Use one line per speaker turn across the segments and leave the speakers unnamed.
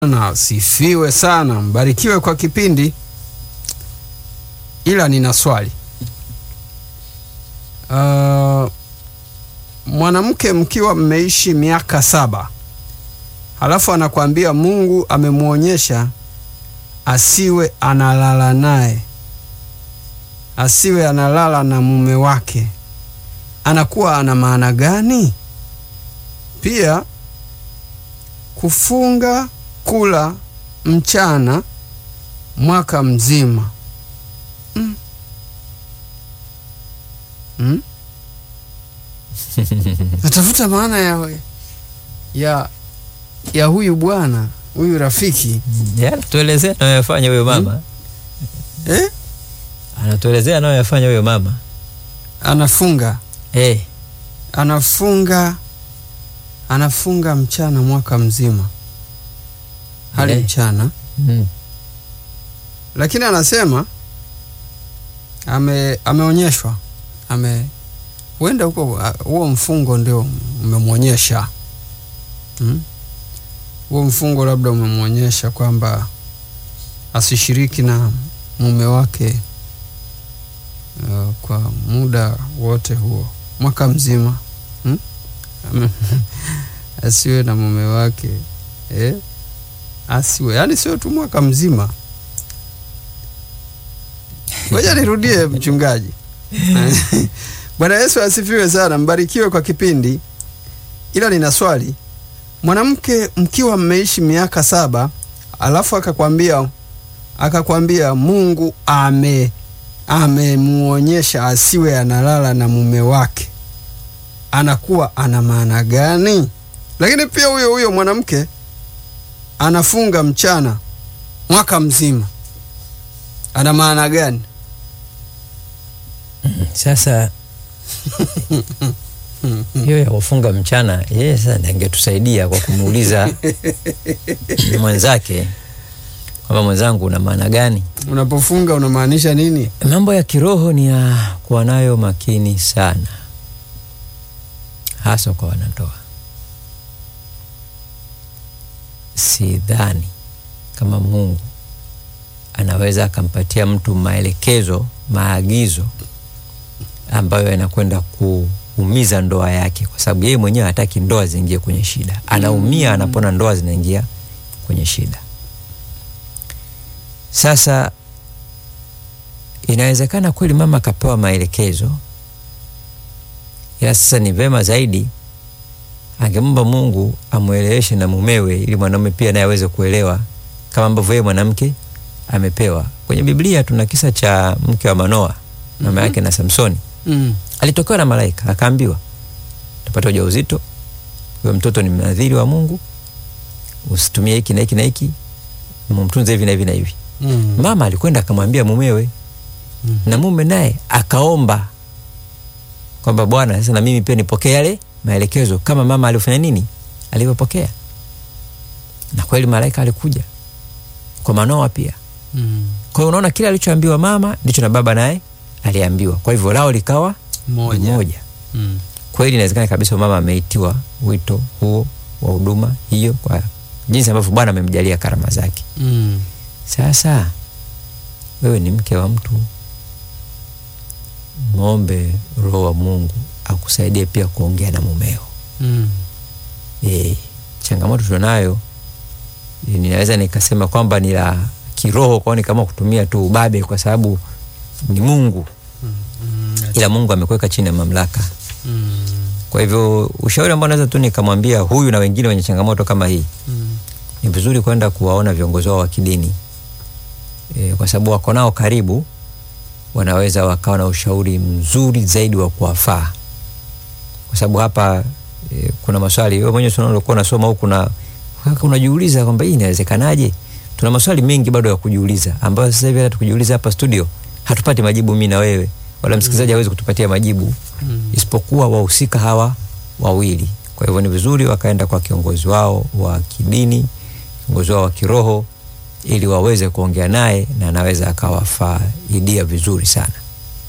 na sifiwe sana, mbarikiwe kwa kipindi. Ila nina swali uh, mwanamke mkiwa mmeishi miaka saba halafu anakwambia Mungu amemwonyesha asiwe analala naye, asiwe analala na mume wake, anakuwa ana maana gani? Pia kufunga kula mchana mwaka mzima mm. Mm? natafuta maana ya, ya, ya huyu bwana huyu rafiki
Ya, anatuelezea anayoyafanya huyo mama
eh?
anatuelezea anayoyafanya huyo mama
anafunga
eh,
anafunga anafunga mchana mwaka mzima hali
Eh.
mchana
mm.
lakini anasema ame ameonyeshwa ame huenda huko ah, huo mfungo ndio umemwonyesha Hmm? huo mfungo labda umemwonyesha kwamba asishiriki na mume wake uh, kwa muda wote huo mwaka mzima hmm? Ame- asiwe na mume wake eh? asiwe yaani sio tu mwaka mzima ngoja nirudie mchungaji bwana yesu asifiwe sana mbarikiwe kwa kipindi ila nina swali mwanamke mkiwa mmeishi miaka saba alafu akakwambia akakwambia mungu ame amemuonyesha asiwe analala na mume wake anakuwa ana maana gani lakini pia huyo huyo mwanamke anafunga mchana mwaka mzima ana maana gani
Sasa hiyo ya kufunga mchana, yeye sasa ndiye angetusaidia kwa kumuuliza mwenzake kwamba mwenzangu, una maana gani?
unapofunga unamaanisha nini
Mambo ya kiroho ni ya kuwa nayo makini sana, hasa kwa wanandoa. Sidhani kama Mungu anaweza akampatia mtu maelekezo, maagizo ambayo yanakwenda kuumiza ndoa yake, kwa sababu yeye mwenyewe hataki ndoa ziingie kwenye shida. Anaumia anapona ndoa zinaingia kwenye shida. Sasa inawezekana kweli mama akapewa maelekezo, ila sasa ni vema zaidi angemwomba Mungu amweleweshe na mumewe, ili mwanaume pia naye aweze kuelewa kama ambavyo yeye mwanamke amepewa. Kwenye Biblia tuna kisa cha mke wa Manoa, mama yake na Samsoni.
mm.
Alitokewa na malaika akaambiwa, utapata ujauzito, huyo mtoto ni mnadhiri wa Mungu, usitumie hiki na hiki na hiki, mumtunze hivi na hivi na hivi.
Mm.
Mama alikwenda akamwambia mumewe
Mhm.
na mume naye akaomba kwamba Bwana, sasa na mimi pia nipokee yale maelekezo kama mama alifanya nini, alivyopokea. Na kweli malaika alikuja kwa Manoa pia.
Mm.
Kwa hiyo unaona kile alichoambiwa mama ndicho na baba naye aliambiwa, kwa hivyo lao likawa
moja
moja.
mm.
Kweli inawezekana kabisa mama ameitiwa wito huo wa huduma hiyo kwa jinsi ambavyo Bwana amemjalia karama zake.
Mm.
Sasa wewe ni mke wa mtu, mwombe Roho wa Mungu akusaidie pia kuongea na mumeo.
Mm.
E, changamoto tunayo e, ninaweza nikasema kwamba ni la kiroho kwao, ni kama kutumia tu ubabe, kwa sababu ni Mungu,
Mm.
ila Mungu amekuweka chini ya mamlaka.
Mm.
Kwa hivyo ushauri ambao naweza tu nikamwambia huyu na wengine wenye changamoto kama hii
Mm.
ni vizuri kwenda kuwaona viongozi wao wa kidini e, kwa sababu wako nao karibu, wanaweza wakawa na ushauri mzuri zaidi wa kuwafaa, kwa sababu hapa e, kuna maswali wewe mwenyewe unakuwa unasoma huku na unajiuliza kwamba hii inawezekanaje. Tuna maswali mengi bado ya kujiuliza, ambayo sasa hivi hata tukijiuliza hapa studio hatupati majibu, mimi na wewe wala msikilizaji hawezi kutupatia majibu
Mm.
isipokuwa wahusika hawa wawili. Kwa hivyo ni vizuri wakaenda kwa kiongozi wao wa kidini, kiongozi wao wa kiroho, ili waweze kuongea naye na anaweza akawafaidia vizuri sana.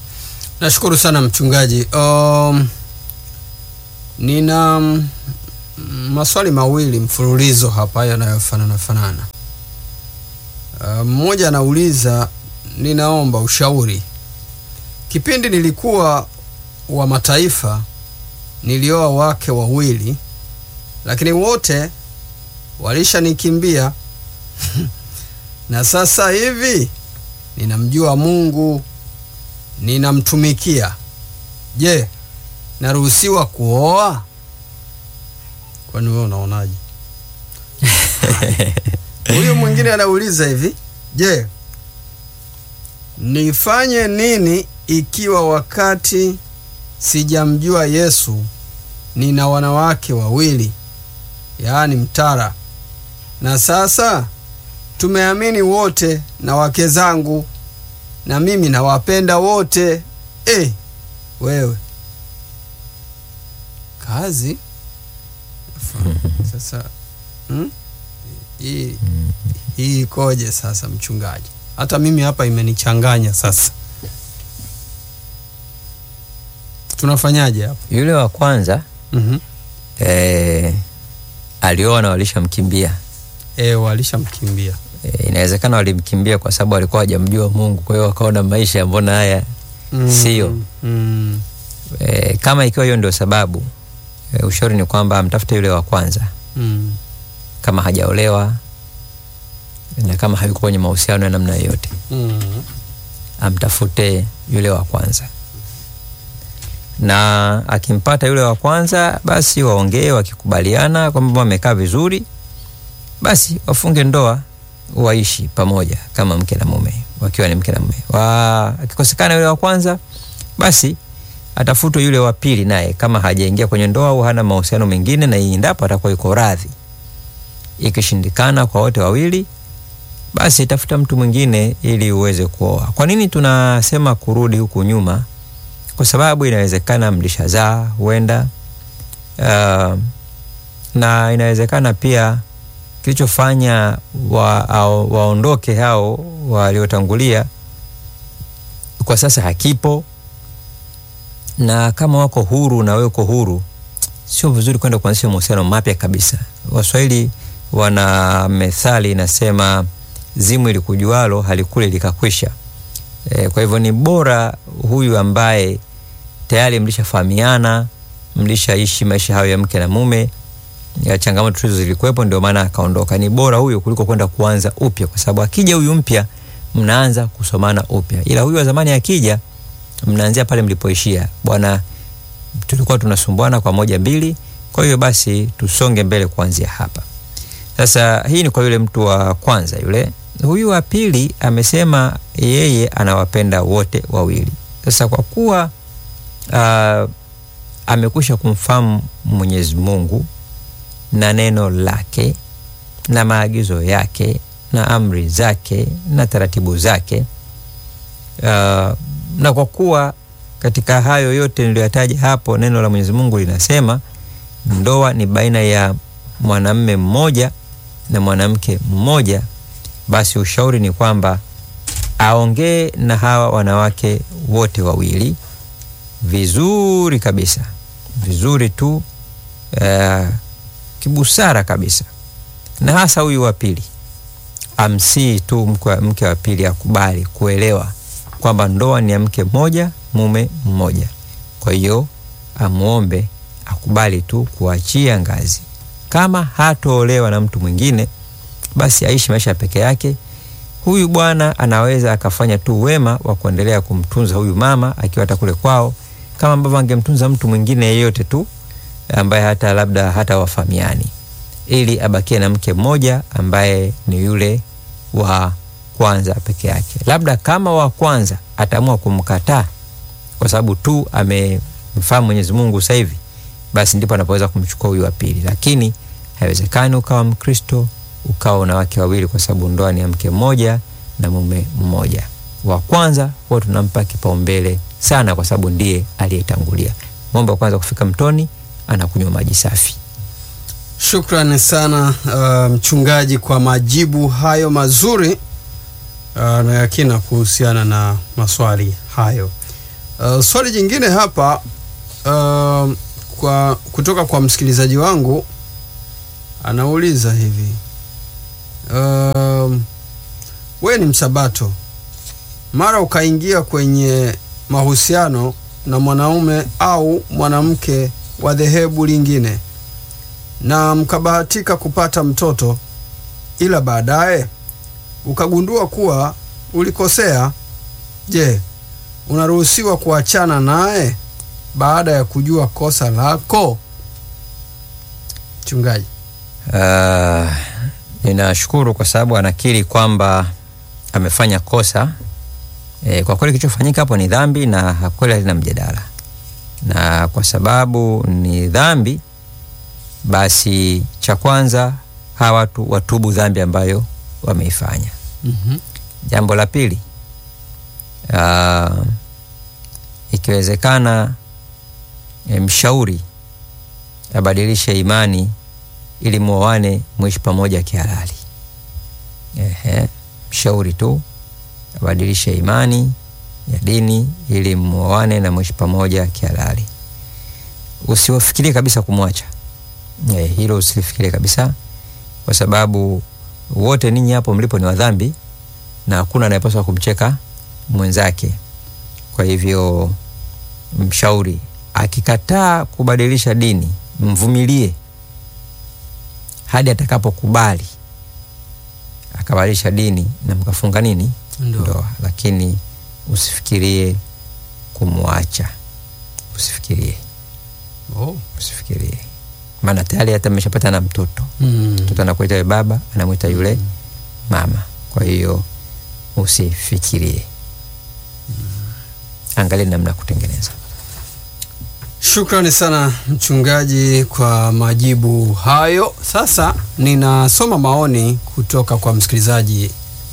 nashukuru sana mchungaji um, nina mm, maswali mawili mfululizo hapa yanayofanana fanana. Uh, mmoja anauliza, ninaomba ushauri. Kipindi nilikuwa wa mataifa nilioa wake wawili, lakini wote walishanikimbia na sasa hivi ninamjua Mungu, ninamtumikia. Je, naruhusiwa kuoa? Kwani wewe unaonaje? Huyu mwingine anauliza hivi, je, nifanye nini ikiwa wakati sijamjua Yesu nina wanawake wawili, yaani mtara, na sasa tumeamini wote na wake zangu, na mimi nawapenda wote. Eh, wewe kazi sasa hmm? hii hii ikoje sasa, mchungaji? Hata mimi hapa imenichanganya sasa, tunafanyaje hapa?
Yule wa kwanza
mm
eh, alioa na walishamkimbia.
E, walishamkimbia
Eh, inawezekana walimkimbia kwa sababu walikuwa hawajamjua Mungu, kwa hiyo wakaona maisha mbona haya
Mm,
Sio.
mm,
e, kama ikiwa hiyo ndio sababu e, ushauri ni kwamba amtafute yule wa kwanza
mm,
kama hajaolewa na kama hayuko kwenye mahusiano ya namna yoyote,
mm,
amtafute yule wa kwanza, na akimpata yule wa kwanza, basi waongee, wakikubaliana kwamba wamekaa vizuri, basi wafunge ndoa, waishi pamoja kama mke na mume, wakiwa ni mke na mume. Wa akikosekana yule wa kwanza, basi atafutwe yule wa pili, naye kama hajaingia kwenye ndoa au hana mahusiano mengine, na endapo atakuwa yuko radhi. Ikishindikana kwa wote wawili, basi tafuta mtu mwingine ili uweze kuoa. Kwa nini tunasema kurudi huku nyuma? Kwa sababu inawezekana mlishazaa huenda, uh, na inawezekana pia kilichofanya wa, au- waondoke hao waliotangulia kwa sasa hakipo, na kama wako huru na wewe uko huru, sio vizuri kwenda kuanzisha mahusiano mapya kabisa. Waswahili wana methali inasema, zimu ilikujualo halikule likakwisha. E, kwa hivyo ni bora huyu ambaye tayari mlishafahamiana, mlishaishi maisha hayo ya mke na mume, ya changamoto hizo zilikuwepo, ndio maana akaondoka. Ni bora huyo kuliko kwenda kuanza upya, kwa sababu akija huyu mpya mnaanza kusomana upya, ila huyu wa zamani akija mnaanzia pale mlipoishia. Bwana, tulikuwa tunasumbuana kwa moja mbili, kwa hiyo basi tusonge mbele kuanzia hapa. Sasa hii ni kwa yule mtu wa kwanza yule. Huyu wa pili amesema yeye anawapenda wote wawili. Sasa kwa kuwa uh, amekwisha kumfahamu Mwenyezi Mungu na neno lake na maagizo yake na amri zake na taratibu zake uh, na kwa kuwa katika hayo yote niliyoyataja hapo, neno la Mwenyezi Mungu linasema ndoa ni baina ya mwanamme mmoja na mwanamke mmoja, basi ushauri ni kwamba aongee na hawa wanawake wote wawili vizuri kabisa, vizuri tu uh, kibusara kabisa, na hasa huyu wa pili amsii tu mke, mke wa pili akubali kuelewa kwamba ndoa ni ya mke mmoja mume mmoja. Kwa hiyo amwombe akubali tu kuachia ngazi. Kama hatoolewa na mtu mwingine, basi aishi maisha peke yake. Huyu bwana anaweza akafanya tu wema wa kuendelea kumtunza huyu mama akiwa hata kule kwao, kama ambavyo angemtunza mtu mwingine yeyote tu ambaye hata labda hata wafamiani, ili abakie na mke mmoja ambaye ni yule wa kwanza peke yake. Labda kama wa kwanza ataamua kumkataa kwa sababu tu amemfahamu Mwenyezi Mungu sasa hivi, basi ndipo anapoweza kumchukua huyu wa pili, lakini haiwezekani ukawa Mkristo ukawa na wake wawili, kwa sababu ndoa ni ya mke mmoja na mume mmoja. Wa kwanza huwa tunampa kipaumbele sana, kwa sababu ndiye aliyetangulia. Ng'ombe wa kwanza kufika mtoni anakunywa maji safi.
Shukrani sana uh, mchungaji kwa majibu hayo mazuri uh, na yakina kuhusiana na maswali hayo. Uh, swali jingine hapa uh, kwa kutoka kwa msikilizaji wangu anauliza hivi um, we ni msabato mara ukaingia kwenye mahusiano na mwanaume au mwanamke wa dhehebu lingine na mkabahatika kupata mtoto ila baadaye ukagundua kuwa ulikosea je unaruhusiwa kuachana naye baada ya kujua kosa lako mchungaji
Uh, ninashukuru kwa sababu anakiri kwamba amefanya kosa. E, kwa kweli kilichofanyika hapo ni dhambi na kweli halina mjadala, na kwa sababu ni dhambi, basi cha kwanza hawa watu watubu dhambi ambayo wameifanya.
mm-hmm.
Jambo la pili, uh, ikiwezekana e, mshauri abadilishe imani ili muoane mwishi pamoja kihalali. Ehe, mshauri tu abadilishe imani ya dini ili muoane na mwishi pamoja kihalali. Usiwafikirie kabisa kumwacha. Eh, hilo usilifikirie kabisa, kwa sababu wote ninyi hapo mlipo ni wadhambi na hakuna anayepaswa kumcheka mwenzake. Kwa hivyo, mshauri akikataa kubadilisha dini, mvumilie hadi atakapokubali akabadilisha dini na mkafunga nini
Ndoa.
ndoa, lakini usifikirie kumwacha, usifikirie,
oh.
usifikirie, maana tayari hata mmeshapata na mtoto
mm.
mtoto anakuita yule baba, anamwita yule mama. Kwa hiyo usifikirie, angalia namna ya kutengeneza.
Shukrani sana mchungaji kwa majibu hayo. Sasa ninasoma maoni kutoka kwa msikilizaji.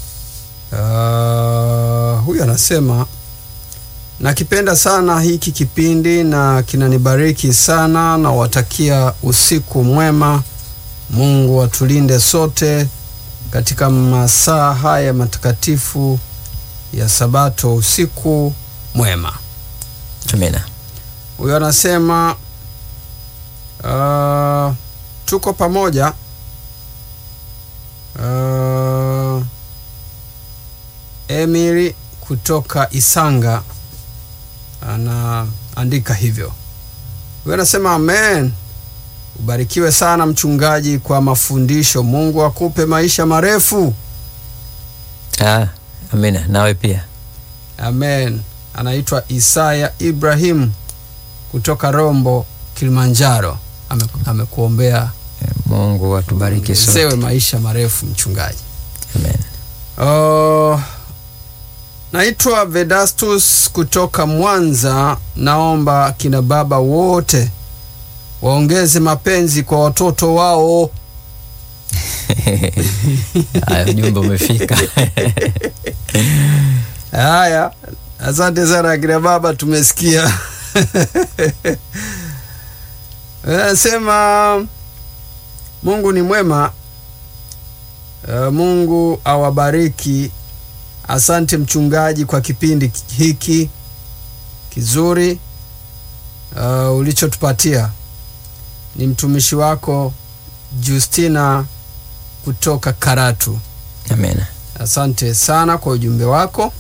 Uh, huyu anasema nakipenda sana hiki kipindi na kinanibariki sana, na watakia usiku mwema. Mungu atulinde sote katika masaa haya matakatifu ya Sabato. Usiku mwema.
Amina.
Huyo anasema uh, tuko pamoja uh, Emiri kutoka Isanga anaandika hivyo. Huyo anasema amen. Ubarikiwe sana mchungaji kwa mafundisho. Mungu akupe maisha marefu.
Ah, amina. Nawe pia.
Amen. Anaitwa Isaya Ibrahim kutoka Rombo, Kilimanjaro. Ame, amekuombea
Eh, Mungu atubariki
sewe
sote.
maisha marefu mchungaji.
Amen.
Oh, naitwa Vedastus kutoka Mwanza. Naomba kina baba wote waongeze mapenzi kwa watoto wao.
Haya, ujumbe umefika.
Haya, asante sana kina baba, tumesikia. Anasema Mungu ni mwema. Uh, Mungu awabariki. Asante mchungaji kwa kipindi hiki kizuri uh, ulichotupatia. Ni mtumishi wako Justina kutoka Karatu.
Amina.
Asante sana kwa ujumbe wako.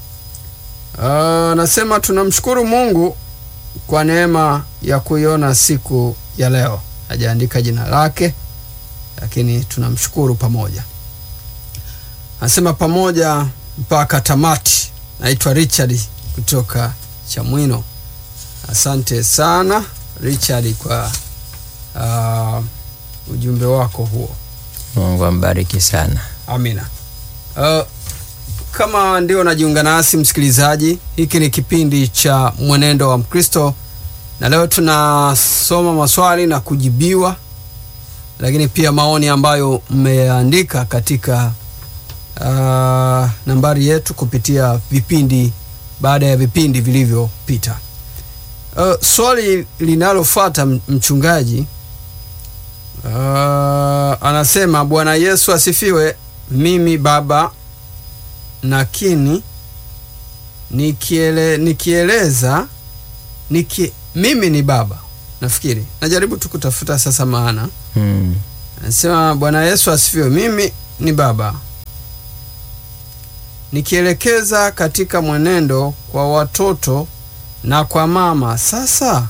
Anasema tunamshukuru Mungu kwa neema ya kuiona siku ya leo. Hajaandika jina lake, lakini tunamshukuru pamoja. Anasema pamoja mpaka tamati. Naitwa Richard kutoka Chamwino. Asante sana Richard kwa uh, ujumbe wako huo.
Mungu ambariki sana.
Amina. Uh, kama ndio najiunga nasi msikilizaji, hiki ni kipindi cha mwenendo wa Mkristo, na leo tunasoma maswali na kujibiwa, lakini pia maoni ambayo mmeandika katika uh, nambari yetu kupitia vipindi baada ya vipindi vilivyopita. Uh, swali linalofuata mchungaji Uh, anasema Bwana Yesu asifiwe. Mimi baba nakini nikiele, nikieleza niki, mimi ni baba nafikiri najaribu tu kutafuta sasa maana
Mm.
Anasema Bwana Yesu asifiwe. Mimi ni baba nikielekeza katika mwenendo kwa watoto na kwa mama. Sasa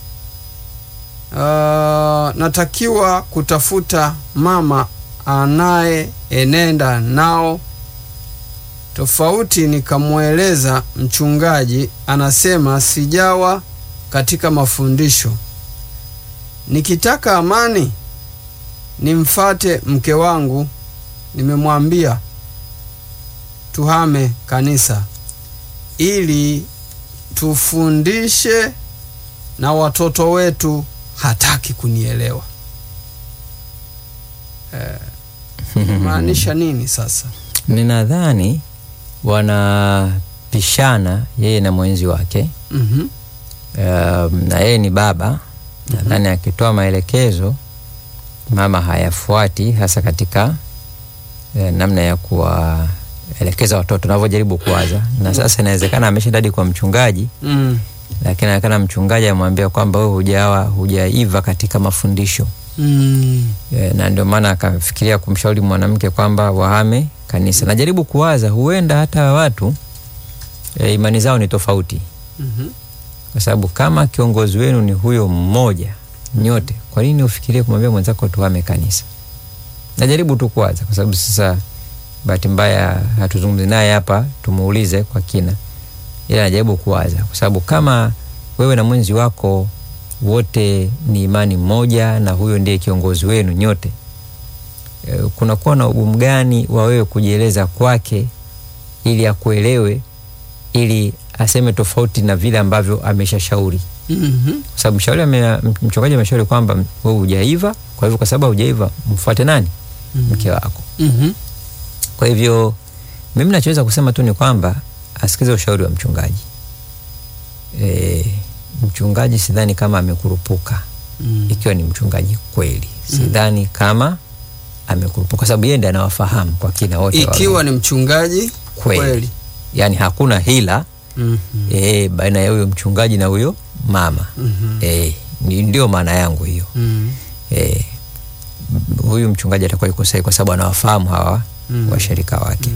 uh, natakiwa kutafuta mama anayeenenda nao tofauti. Nikamweleza mchungaji, anasema sijawa katika mafundisho. Nikitaka amani nimfate mke wangu, nimemwambia tuhame kanisa ili tufundishe na watoto wetu. Hataki kunielewa. Eh, maanisha nini sasa?
Ninadhani wanapishana yeye na mwenzi wake.
Mhm.
Um, na yeye ni baba. Nadhani akitoa maelekezo mama hayafuati, hasa katika eh, namna ya kuwaelekeza watoto navyojaribu kuwaza. Na sasa inawezekana ameshaenda hadi kwa mchungaji,
Mm.
lakini anaonekana mchungaji amwambia kwamba wewe hujawa hujaiva katika mafundisho
Mm.
e, na ndio maana akafikiria kumshauri mwanamke kwamba wahame kanisa. Najaribu kuwaza huenda hata watu e, imani zao ni tofauti
Mhm.
kwa sababu kama kiongozi wenu ni huyo mmoja nyote, kwa nini ufikirie kumwambia mwenzako tuhame kanisa? Najaribu tu kuwaza, kwa sababu sasa bahati mbaya hatuzungumzi naye hapa tumuulize kwa kina, ila najaribu kuwaza, kwa sababu kama wewe na mwenzi wako wote ni imani moja na huyo ndiye kiongozi wenu nyote, e, kunakuwa na ugumu gani wa wewe kujieleza kwake ili akuelewe, ili aseme tofauti na vile ambavyo ameshashauri
Mhm.
kwa sababu mshauri ame, mchungaji ameshauri kwamba wewe hujaiva, kwa hivyo kwa sababu hujaiva mfuate nani?
Mhm.
Mke wako.
Mhm.
Kwa hivyo mimi nachoweza kusema tu ni kwamba asikize ushauri wa mchungaji. E, mchungaji sidhani kama amekurupuka,
Mm.
ikiwa ni mchungaji kweli, sidhani kama amekurupuka, kwa sababu yeye ndiye anawafahamu kwa kina wote
Ikiwa ni mchungaji
Kweli.
kweli.
yani hakuna hila
Mhm.
e, baina ya huyo mchungaji na huyo mama
Mhm.
e, ni- ndio maana yangu hiyo.
Mhm.
eh, m- huyu mchungaji atakuwa yuko sahihi kwa sababu anawafahamu hawa
Mm.
washirika wake.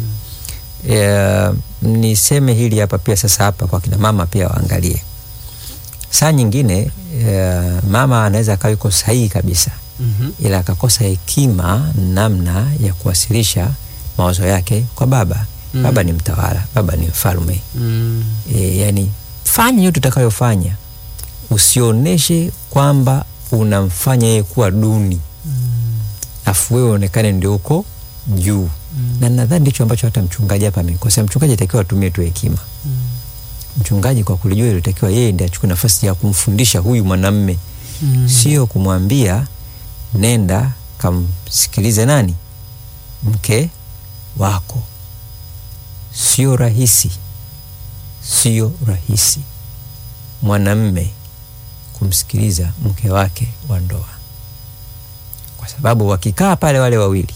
Eh, niseme hili hapa pia sasa hapa kwa kina mama pia waangalie. Saa nyingine eh, mama anaweza akawa yuko sahihi kabisa,
Mhm.
ila akakosa hekima namna ya kuwasilisha mawazo yake kwa baba.
Mm.
Baba ni mtawala, baba ni mfalme
Mm.
e, yani fanya yote utakayofanya, usioneshe kwamba unamfanya yeye kuwa duni afu wewe uonekane ndio uko juu na nadhani ndicho ambacho hata mchungaji hapa amekosea. Mchungaji atakiwa atumie tu hekima. Mchungaji kwa kulijua ilitakiwa yeye ndiye achukue nafasi ya kumfundisha huyu mwanamme,
Mm.
sio kumwambia nenda kamsikilize nani mke wako. Sio rahisi, sio rahisi mwanamme kumsikiliza mke wake wa ndoa, kwa sababu wakikaa pale wale wawili,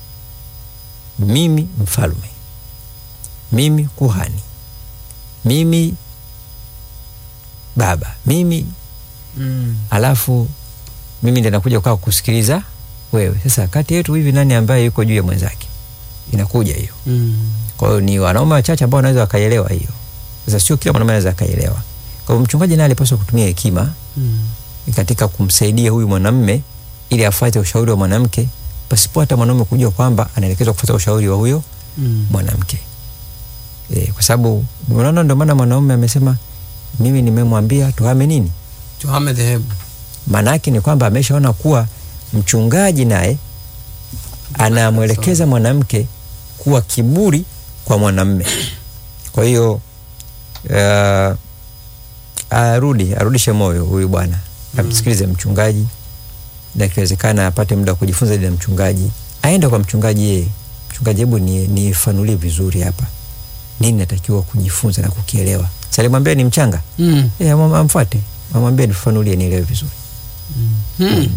mimi mfalme, mimi kuhani, mimi baba, mimi
Mm.
alafu mimi ndiye nakuja kukaa kusikiliza wewe. Sasa kati yetu hivi nani ambaye yuko juu ya mwenzake? Inakuja hiyo.
Mm.
Kwa hiyo ni wanaume wachache ambao wanaweza wakaielewa hiyo. Sasa sio kila mwanaume anaweza akaielewa. Kwa hiyo mchungaji naye alipaswa kutumia hekima
Mm.
katika kumsaidia huyu mwanamme ili afuate ushauri wa mwanamke pasipo hata mwanaume kujua kwamba anaelekezwa kufuata ushauri wa huyo
Mm.
mwanamke. E, kwa sababu unaona, ndio maana mwanaume amesema mimi nimemwambia tuhame nini
Tuhame dhehebu.
maana yake ni kwamba ameshaona kuwa mchungaji naye anamwelekeza mwanamke kuwa kiburi kwa mwanamme. Kwa hiyo uh, arudi arudishe moyo huyu bwana, amsikilize mchungaji, na ikiwezekana apate muda wa kujifunza zaidi na mchungaji, aende kwa mchungaji yeye, mchungaji, hebu ni nifanulie vizuri hapa nini natakiwa kujifunza na kukielewa. Salimwambia ni mchanga
Mm.
e, amfuate amwambie nifanulie nielewe vizuri.
Hmm.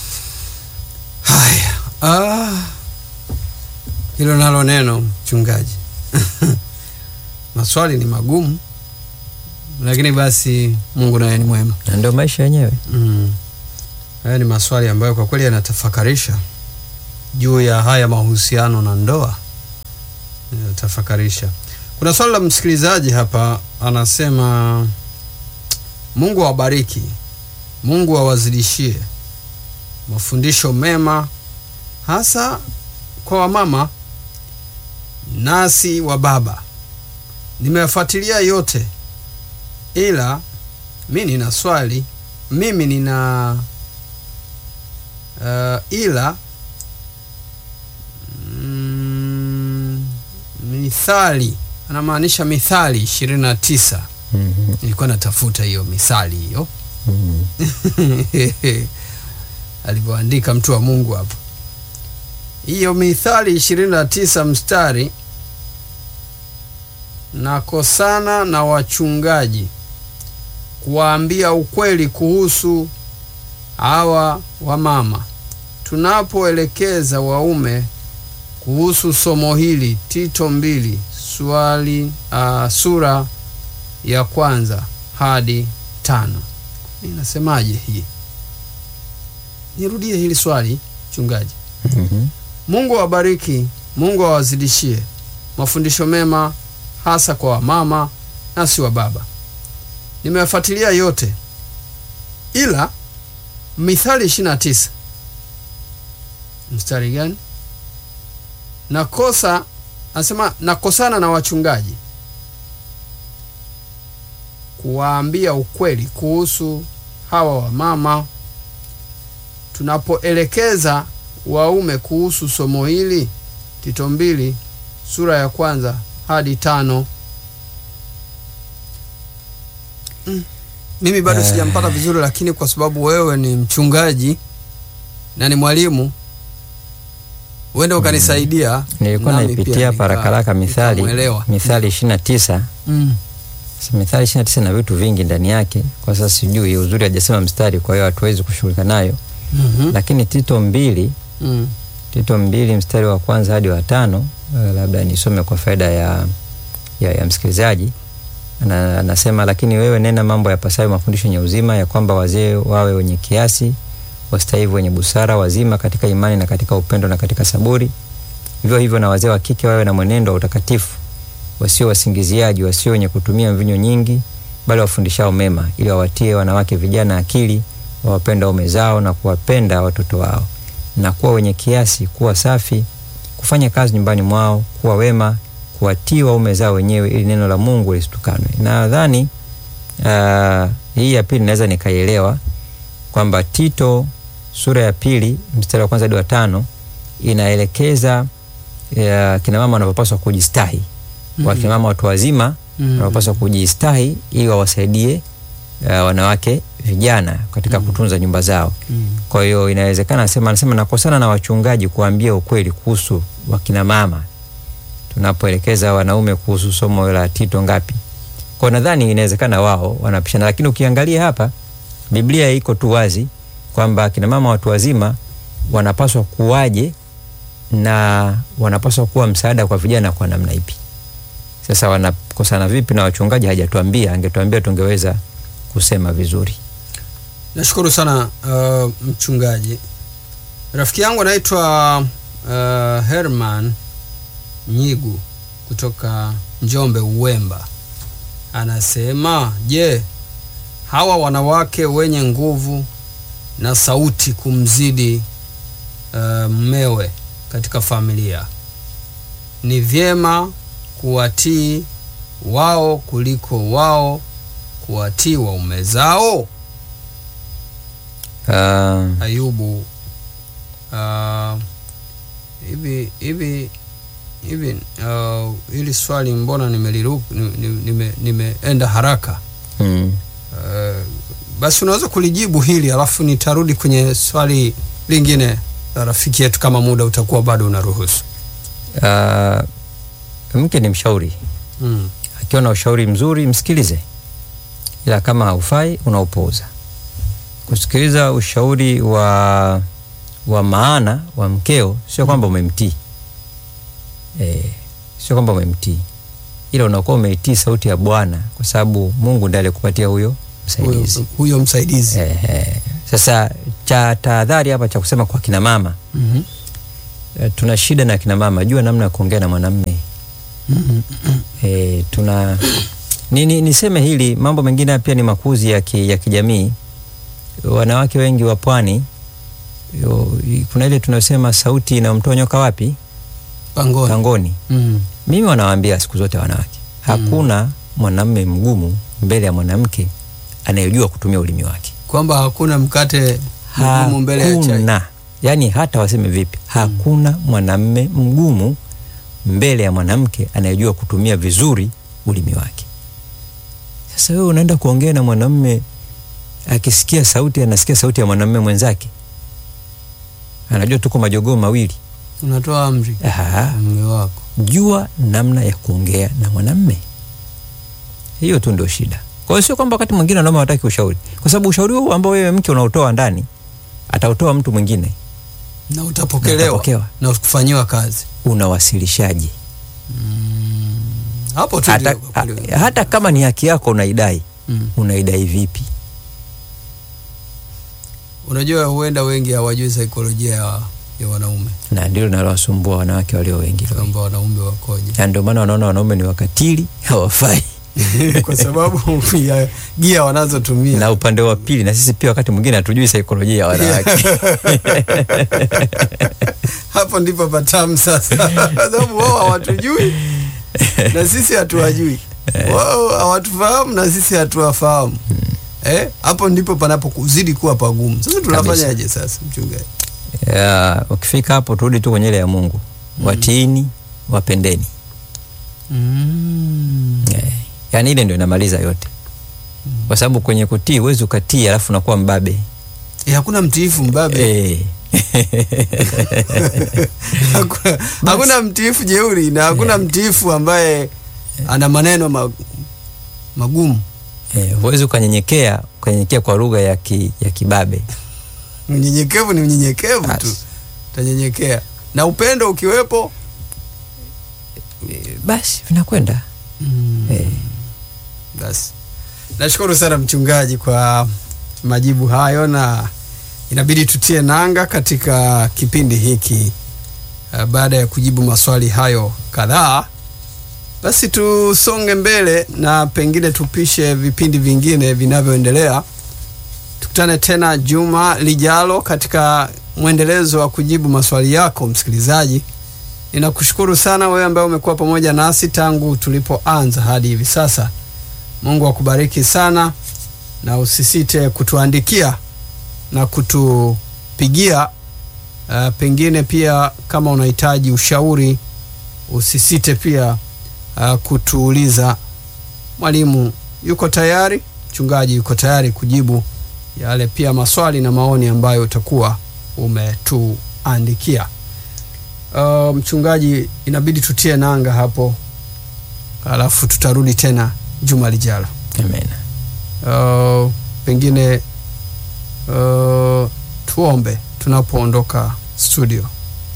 Haya, ah, hilo nalo neno mchungaji. Maswali ni magumu, lakini basi Mungu naye ni mwema.
na ndio maisha yenyewe.
Mm. Haya ni maswali ambayo kwa kweli yanatafakarisha juu ya haya mahusiano na ndoa tafakarisha. Kuna swali la msikilizaji hapa, anasema Mungu awabariki, Mungu awazidishie mafundisho mema, hasa kwa wamama nasi wa baba. Nimeyafuatilia yote, ila mi nina swali, mimi nina uh, ila mm, Mithali anamaanisha Mithali ishirini na tisa.
Mhm.
Nilikuwa natafuta hiyo mithali hiyo
Mhm.
alivyoandika mtu wa Mungu hapa. Hiyo Mithali ishirini na tisa mstari nakosana na wachungaji kuwaambia ukweli kuhusu hawa wamama. Tunapoelekeza waume kuhusu somo hili, Tito mbili swali uh, sura ya kwanza hadi tano inasemaje hii? Nirudie hili swali mchungaji.
Mhm.
Mungu awabariki, Mungu awazidishie mafundisho mema, hasa kwa wamama na si wa baba. Nimeyafuatilia yote, ila Mithali 29 mstari gani? Nakosa, anasema nakosana na wachungaji kuwaambia ukweli kuhusu hawa wamama tunapoelekeza waume kuhusu somo hili Tito mbili sura ya kwanza hadi tano. Mm. Mimi bado
Eh.
sijampata vizuri, lakini kwa sababu wewe ni mchungaji na ni mwalimu, uende ukanisaidia.
Nilikuwa
nami
naipitia
pia
hapa
nika-
rakaraka Mithali,
nikamwelewa.
Mithali ishirini na tisa.
Mm.
Sasa Mithali ishirini na tisa na vitu vingi ndani yake. Kwa sasa sijui uzuri hajasema mstari, kwa hiyo hatuwezi kushughulika nayo,
Mhm.
lakini Tito mbili
Mm.
Tito mbili mstari wa kwanza hadi wa tano eh, labda nisome kwa faida ya, ya, ya msikilizaji. Ana- Anasema, lakini wewe nena mambo yapasayo mafundisho yenye uzima, ya kwamba wazee wawe wenye kiasi, wastaivu, wenye busara, wazima katika imani na katika upendo na katika saburi. Vivyo hivyo na wazee wa kike wawe na mwenendo wa utakatifu, wasio wasingiziaji, wasio wenye kutumia mvinyo nyingi, bali wafundishao mema, ili wawatie wanawake vijana akili, wawapenda waume zao na kuwapenda watoto wao na kuwa wenye kiasi, kuwa safi, kufanya kazi nyumbani mwao, kuwa wema, kuwatii waume zao wenyewe, ili neno la Mungu lisitukanwe. Nadhani uh, hii ya pili naweza nikaielewa kwamba Tito sura ya pili mstari wa kwanza hadi wa tano inaelekeza uh, kina mama wanavyopaswa kujistahi
Mhm.
wakina mama watu wazima
Mhm.
wanaopaswa kujistahi ili wawasaidie uh, wanawake vijana katika
Mhm.
kutunza nyumba zao.
Mm.
Kwa hiyo inawezekana, anasema anasema nakosana na wachungaji kuambia ukweli kuhusu wakina mama tunapoelekeza wanaume kuhusu somo la Tito ngapi. Kwa nadhani inawezekana wao wanapishana, lakini ukiangalia hapa Biblia iko tu wazi kwamba akina mama watu wazima wanapaswa kuwaje na wanapaswa kuwa msaada kwa vijana kwa namna ipi. Sasa wanakosana vipi na wachungaji hajatuambia, angetuambia tungeweza kusema vizuri.
Nashukuru sana uh, mchungaji. Rafiki yangu anaitwa uh, Herman Nyigu kutoka Njombe Uwemba, anasema je, hawa wanawake wenye nguvu na sauti kumzidi uh, mmewe katika familia ni vyema kuwatii wao kuliko wao kuwatii waume zao?
Uh,
Ayubu ah, hivi hivi hivi ah, hili swali mbona nimeliruka nimeenda nime, nimeenda haraka
mm.
Ah, basi unaweza kulijibu hili alafu nitarudi kwenye swali lingine la rafiki yetu kama muda utakuwa bado unaruhusu
Uh, mke ni mshauri,
mm.
akiwa na ushauri mzuri msikilize, ila kama haufai unaupuuza. Kusikiliza ushauri wa wa maana wa mkeo sio kwamba umemtii e, sio kwamba umemtii, ila unakuwa umeitii sauti ya Bwana kwa sababu Mungu ndiye alikupatia huyo msaidizi.
huyo, huyo msaidizi
Eh, eh. Sasa cha tahadhari hapa cha kusema kwa kina mama
Mhm.
eh, tuna shida na kina mama, jua namna ya kuongea na mwanamme e, tuna ni, ni, niseme hili mambo mengine haya pia ni makuzi ya, ki, ya kijamii. Wanawake wengi wa pwani yo- kuna ile tunasema sauti inamtoa nyoka wapi?
Pangoni.
Pangoni.
Mm.
Mimi wanawaambia siku zote wanawake, hakuna mwanamme mgumu mbele ya mwanamke anayejua kutumia ulimi wake.
Kwamba hakuna mkate mgumu mbele ya chai.
Hakuna, yani hata waseme vipi, hakuna mwanamme mgumu mbele ya mwanamke anayejua kutumia vizuri ulimi wake. Sasa wewe unaenda kuongea na mwanamme akisikia sauti, anasikia sauti ya mwanamme mwenzake, anajua tuko majogoo mawili.
Unatoa amri
Aha,
mume wako.
jua namna ya kuongea na mwanamme. Hiyo tu ndio shida. Kwa hiyo sio kwamba wakati mwingine wanaume hawataki ushauri, kwa sababu ushauri huu ambao wewe mke unaotoa ndani atautoa mtu mwingine,
Na
Na
utapokelewa
utapokewa.
na kufanyiwa kazi.
unawasilishaje?
Hapo tu
Hata,
ndio kwa
ha,
kweli.
hata kama ni haki yako unaidai,
Mm.
unaidai vipi?
Unajua huenda wengi hawajui saikolojia ya, ya wanaume
Na ndilo linalowasumbua wanawake walio wengi leo.
kwamba wanaume wakoje,
na ndio maana wanaona wanaume ni wakatili, hawafai.
kwa sababu ya gia wanazotumia.
Na upande wa pili, na sisi pia wakati mwingine hatujui saikolojia ya wanawake.
Hapo ndipo patamu sasa, kwa sababu wao hawatujui na sisi hatuwajui, wao hawatufahamu na sisi hatuwafahamu. Eh, hapo ndipo panapozidi kuwa pagumu. Sasa tunafanyaje sasa, mchungaji?
Ya, ukifika hapo turudi tu kwenye ile ya Mungu, watiini, wapendeni.
Mm.
Eh, yaani ile ndio inamaliza yote, kwa sababu kwenye kutii huwezi ukatii alafu unakuwa mbabe
Eh, hakuna mtiifu mbabe
eh.
hakuna, hakuna mtiifu jeuri na hakuna mtiifu ambaye ana maneno ma, magumu.
Eh, huwezi ukanyenyekea ukanyenyekea kwa lugha ya, ki, ya kibabe
Mnyenyekevu ni mnyenyekevu tu,
Basi.
utanyenyekea na upendo ukiwepo.
Eh, basi vinakwenda eh.
Basi nashukuru sana mchungaji kwa majibu hayo, na inabidi tutie nanga katika kipindi hiki. Uh, baada ya kujibu maswali hayo kadhaa, basi tusonge mbele na pengine tupishe vipindi vingine vinavyoendelea. Tukutane tena juma lijalo katika mwendelezo wa kujibu maswali yako msikilizaji. Ninakushukuru sana wewe ambaye umekuwa pamoja nasi tangu tulipoanza hadi hivi sasa. Mungu akubariki sana, na usisite kutuandikia na kutupigia. Uh, pengine pia kama unahitaji ushauri, usisite pia uh, kutuuliza. Mwalimu yuko tayari, mchungaji yuko tayari kujibu yale pia maswali na maoni ambayo utakuwa umetuandikia. Uh, mchungaji, inabidi tutie nanga hapo, alafu tutarudi tena juma lijalo.
Amen.
Uh, pengine uh, tuombe tunapoondoka studio.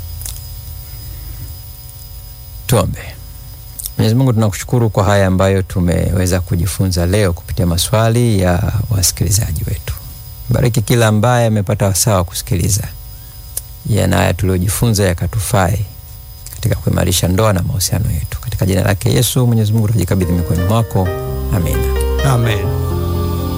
Tuombe. Mwenyezi Mungu, tunakushukuru kwa haya ambayo tumeweza kujifunza leo kupitia maswali ya wasikilizaji wetu. Bariki kila ambaye amepata wasaa wa kusikiliza yana haya tuliojifunza yakatufae katika kuimarisha ndoa na mahusiano yetu. Katika jina lake Yesu, Mwenyezi Mungu tunajikabidhi mikononi mwako. Amina.
Amen.